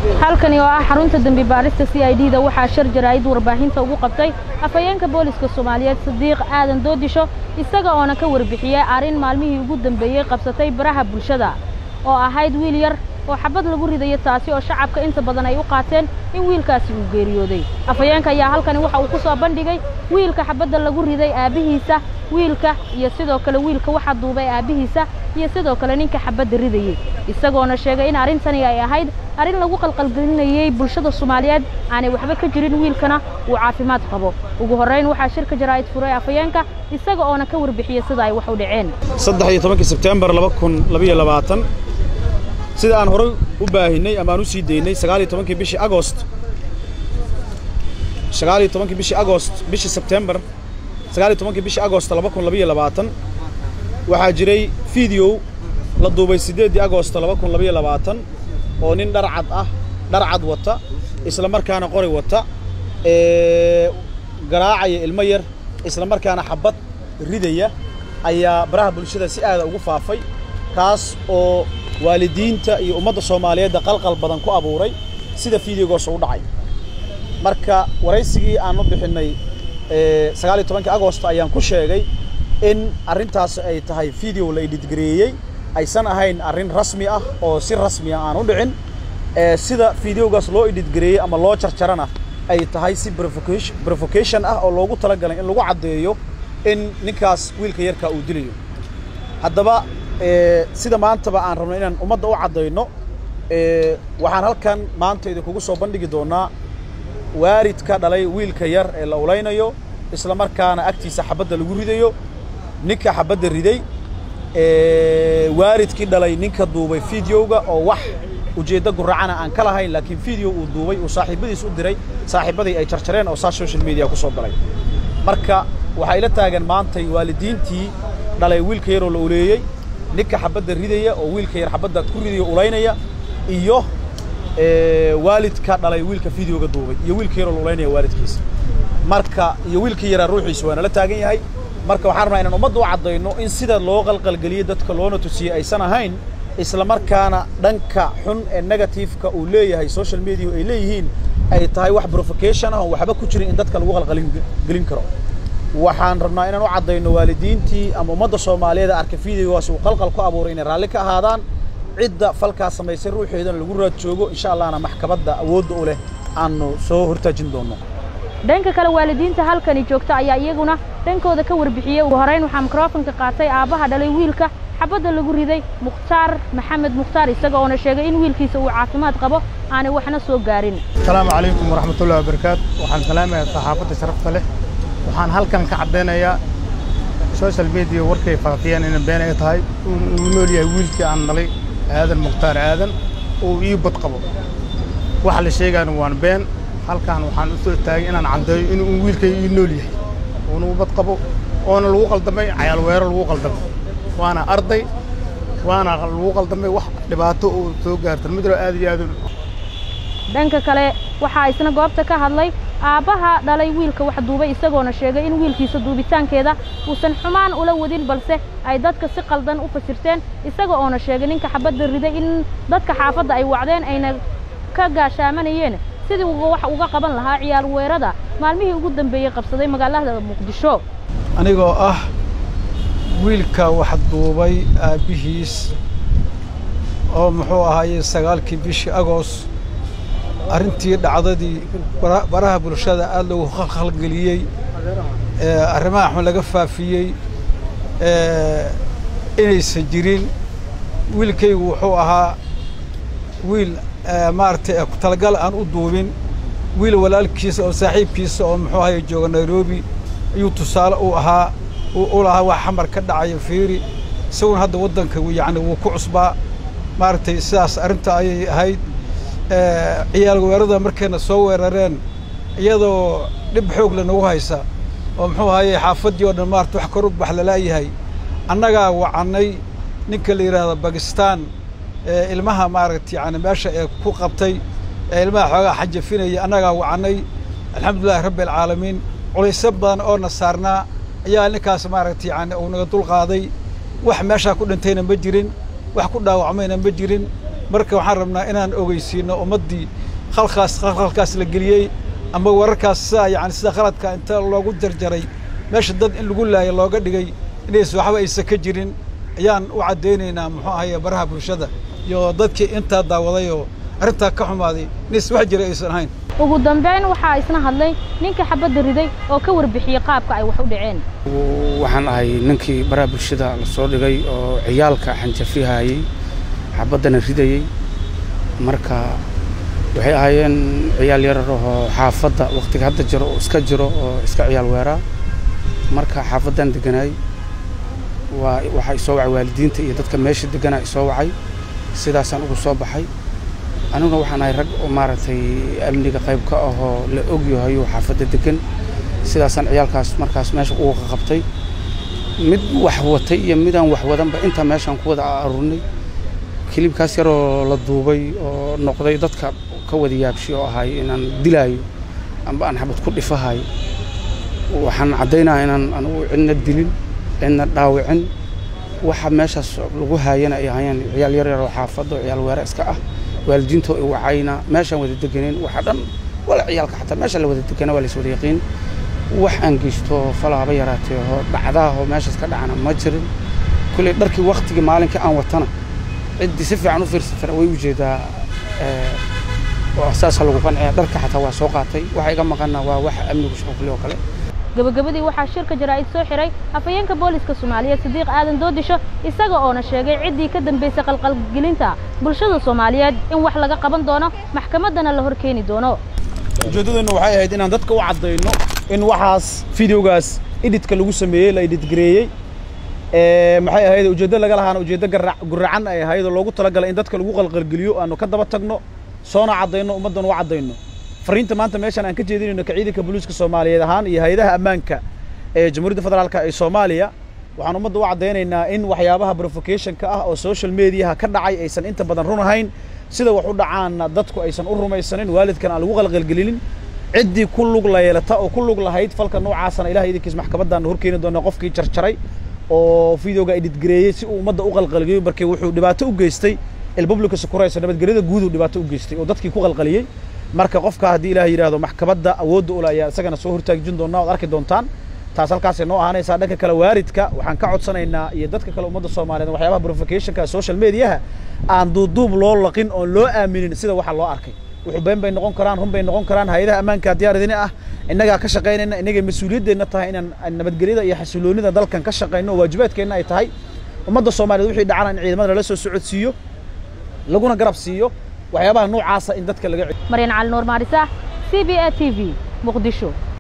halkani oo ah xarunta dembi baarista c i d da waxaa shar jaraa'id warbaahinta ugu qabtay afhayeenka booliska soomaaliyeed sadiiq aadan doodisho isaga oona ka warbixiyey arrin maalmihii ugu dambeeyey qabsatay baraha bulshada oo ahayd wiil yar oo xabad lagu ridayo taasi oo shacabka inta badan ay u qaateen in wiilkaasi uu geeriyooday afhayeenka ayaa halkani waxa uu ku soo bandhigay wiilka xabadda lagu riday aabbihiisa wiilka iyo sidoo kale wiilka waxa duubay aabbihiisa iyo sidoo kale ninka xabadda ridayey isagoona sheegay in arrintani ay ahayd arrin lagu qalqalgelinayey bulshada soomaaliyeed aanay waxba ka jirin wiilkana uu caafimaad qabo ugu horrayn waxaa shirka jaraa'id furay afhayeenka isaga oona ka warbixiyey sida ay wax u dhaceen saddex iyo tobankii sebtembar laba kun labayo labaatan sida aan horay u baahinay ama aan u sii daynay sagaal iyo tobankii bishii agost sagaal iyo tobankii bishii agost bishii sebtembar sagaal iyo tobankii bishii agost laba kun labayo labaatan waxaa jiray video la duubay siddeeddii agost laba kun labayo labaatan oo nin dhar cad ah dhar cad wata isla markaana qori wata ee garaacaya ilmo yar isla markaana xabad ridaya ayaa baraha bulshada si aada ugu faafay kaas oo waalidiinta iyo ummadda soomaaliyeedda qalqal badan ku abuuray sida fideogoos u dhacay marka waraysigii aan u bixinnay sagaal iyo tobankii agosto ayaan ku sheegay in arrintaas ay tahay video la editgareeyey aysan ahayn arrin rasmi ah oo si rasmiya aan u dhicin sida fideogaas loo editgareeyey ama loo jarjarana ay tahay si provocation ah oo loogu talagalay in lagu caddeeyo in ninkaas wiilka yarkaa uu dilayo haddaba sida maantaba aan rabno inaan ummadda u caddayno waxaan halkan maanta idinkugu soo bandhigi doonnaa waaridka dhalay wiilka yar ee la ulaynayo isla markaana agtiisa xabadda lagu ridayo ninka xabadda riday waaridkii dhalay ninka duubay fideoga oo wax ujeeddo guracana aan ka lahayn laakiin video uu duubay uu saaxiibadiis u diray saaxiibadii ay jarjareen oo saas social media ku soo galay marka waxay la taagan maantay waalidiintii dhalay wiilka yaroo la uleeyey ninka xabadda ridaya oo wiilka yar xabadda ku ridaya ulaynaya iyo waalidka dhalay wiilka videoga duubay iyo wiilka yaroo la ulaynaya waalidkiisa marka iyo wiilka yaraa ruuxiisa waana la taagan yahay marka waxaan rabnaa inaan ummadda u caddayno in sida loo qalqalgeliyey dadka loona tusiyey aysan ahayn isla markaana dhanka xun ee negatifeka uu leeyahay social media ay leeyihiin ay tahay wax provocation ah oo waxba ku jirin in dadka lagu qalqalgelin karo waxaan rabnaa inaan u caddayno waalidiintii ama ummadda soomaaliyeed arka videogaas uu qalqal ku abuuray inay raalli ka ahaadaan cidda falkaa samaysay ruuxeedana lagu raad joogo insha allahna maxkamadda awoodda u leh aanu soo hortaajin doonno dhanka kale waalidiinta halkani joogta ayaa iyaguna dhankooda ka warbixiyey ugu horrayn waxaa mikrofonka qaatay aabbaha dhalay wiilka xabadda lagu riday mukhtaar maxamed mukhtaar isaga oona sheegay in wiilkiisa uu caafimaad qabo aanay waxna soo gaarin asalaamu calaykum waraxmatullahi wabarakaatu waxaan salaamayaa saxaafadda sharafta leh waxaan halkan ka caddaynayaa social media warkay faafiyeen inay been ay tahay uu nool yahay wiilkii aan dhalay aadan mukhtaar aadan uu ii bad qabo waxa la sheegaana waan been halkan waxaan u soo taagay inaan caddeeyo inuu wiilkay ii nool yahay uuna u bad qabo oona lagu qaldamay cayaal weero lagu qaldamay waana arday waana lagu qaldamay wax dhibaato uu soo gaartan midro aad iyo aad dhanka kale waxaa isna goobta ka hadlay aabbaha dhalay wiilka wax duubay isagoona sheegay in wiilkiisa duubitaankeeda uusan xumaan ula wadin balse ay dadka si qaldan u fasirteen isaga oona sheegay ninka xabadda riday in dadka xaafadda ay wacdeen ayna ka gaashaamanayeen sidii uu wax uga qaban lahaa ciyaal weerada maalmihii ugu dambeeyey qabsaday magaalada muqdisho anigoo ah wiilka wax duubay aabbihiis oo muxuu ahaayey sagaalkii bishii agost arrintii dhacdadii baraha bulshada aad loogu khalkhalgeliyey arrimaha xun laga faafiyey inaysan jirin wiilkaygu wuxuu ahaa wiil maaragtay talagal aan u duubin wiil walaalkiisa oo saaxiibkiisa oo muxuu ahaye jooga nairobi ayuu tusaale u ahaa u lahaa wax xamar ka dhacaya fiiri isaguna hadda waddanka yacni wuu ku cusbaa maaragtay sidaas arrinta ayay ahayd ciyaal weerada markayna soo weerareen iyadoo dhib xoog le nagu haysa oo muxuu ahaye xaafaddii oo dhan maarata wax kor u bax lalaayahay annagaa wacannay ninka la yidhaahdo bakistaan ilmaha maaragta yani meesha ee ku qabtay ee ilmaha xoogaa xajafinaya annagaa wacannay alxamdulillahi rabbi alcaalamiin culaysyo badan oo na saarnaa ayaa ninkaas maaragta yani uu naga dulqaaday wax meeshaa ku dhintayna ma jirin wax ku dhaawacmayna ma jirin marka waxaan rabnaa inaan ogeysiino ummaddii khalkaas khalkaas la geliyey ama wararkaas sidaa yacni sida khaladka inta loogu jarjaray meesha dad in lagu laayo looga dhigay inays waxba aysan ka jirin ayaan u caddaynaynaa muxuu ahaye baraha bulshada iyo dadkii intaa daawaday oo arrintaa ka xumaaday inays wax jira aysan ahayn ugu dambeyn waxaa isna hadlay ninka xabadda riday oo ka warbixiyey qaabka ay wax u dhaceen waxaan ahay ninkii baraha bulshada la soo dhigay oo ciyaalka xanjafihayey xabaddana ridayey marka waxay ahaayeen ciyaal yarar oo xaafadda wakhtiga hadda jiro oo iska jiro oo iska ciyaal weeraa marka xaafaddan deganaay waa waxaa isoo wacay waalidiinta iyo dadka meesha deganaa isoo wacay sidaasaan ugu soo baxay aniguna waxaan ahay rag oo maaragtay amniga qayb ka ahoo la ogyahay oo xaafadda degan sidaasaan ciyaalkaas markaas meesha ugu qabtay mid wax watay iyo midaan wax wadanba intaa meeshaan ku wada aruurnay kilibkaas yaroo la duubay oo noqday dadka ka wada yaabshi oo ahay inaan dilaayo amba aan xabad ku dhifahayo waxaan caddaynaya inaan anugu cidna dilin cidna dhaawicin waxa meeshaas lagu haayana ay ahaayeen ciyaal yar yar oo xaafadda oo ciyaal weere iska ah waalidiintoo i wacayna meeshaan wada deganeen waxa dhan wala ciyaalka xataa meesha la wada degana waa lays wada yaqiin wax aan geysto falaaba yaraatee oo dhacdaahoo meeshaas ka dhacana ma jirin kulley dharkii waktigii maalinkii aan watana ciddii si fiican u fiirsatana way u jeedaa oo saasa lagu qanciya dharka xataa waa soo qaatay waxa iga maqana waa wax amnigu shaqo kule oo kale gabagabadii waxaa shirka jaraa'id soo xiray afhayeenka booliska soomaaliyeed sadiiq aadan doodisho isaga oona sheegay ciddii ka dambaysay qalqalgelinta bulshada soomaaliyeed in wax laga qaban doono maxkamaddana la hor keeni doono ujeeddadeennu waxay ahayd inaan dadka u caddayno in waxaas fideogaas edhitka lagu sameeyey la edhitgareeyey maxay ahayd ujeeddo laga lahaana ujeeddo guracan ay ahayd oo loogu talagalay in dadka lagu qalqalgeliyo aanu ka daba tagno soona caddayno ummaddan u caddayno fariinta maanta meeshaan aan ka jeedinayno ka ciidanka booliiska soomaaliyeed ahaan iyo hay-adaha ammaanka ee jamhuuriyadda federaalka ee soomaaliya waxaan ummadda u caddaynaynaa in waxyaabaha provocationka ah oo social mediaha ka dhacay aysan inta badan run ahayn sida wax u dhacaanna dadku aysan u rumaysanin waalidkan aan lagu qalqalgelinin ciddii ku lug layeelata oo ku lug lahayd falka noocaasana ilahay idinkiis maxkamaddaanna horkeeni doona qofkii jarjaray oo videoga edhitgareeyey si uu ummadda u qalqalgeliyo markii wuxuu dhibaato u geystay ilpublica securaysa nabadgelyada guuduu dhibaato u geystay oo dadkii ku qalqaliyey marka qofka haddii ilaah yidhaahdo maxkamadda awoodda ula ayaa isagana soo hortaajin doonaa oad arki doontaan taas halkaasay noo ahaanaysaa dhanka kale waaridka waxaan ka codsanaynaa iyo dadka kale ummadda soomaaliyeed waxyaabaha provocationka social mediaha aan duuduub loo laqin oon loo aaminin sida waxa loo arkay wuxuu been bay noqon karaan run bay noqon karaan hay-adaha ammaanka diyaar idin ah innagaa ka shaqaynayna innagay mas-uuliyaddeedna tahay inaan nabadgelyada iyo xasiloonida dalkan ka shaqayno oo waajibaadkeenna ay tahay ummadda soomaaliyeed wixii dhacana in ciidamada lala soo socodsiiyo laguna garab siiyo waxyaabaha noocaasa in dadka laga maryan cali nuur maarisa c b a t v muqdisho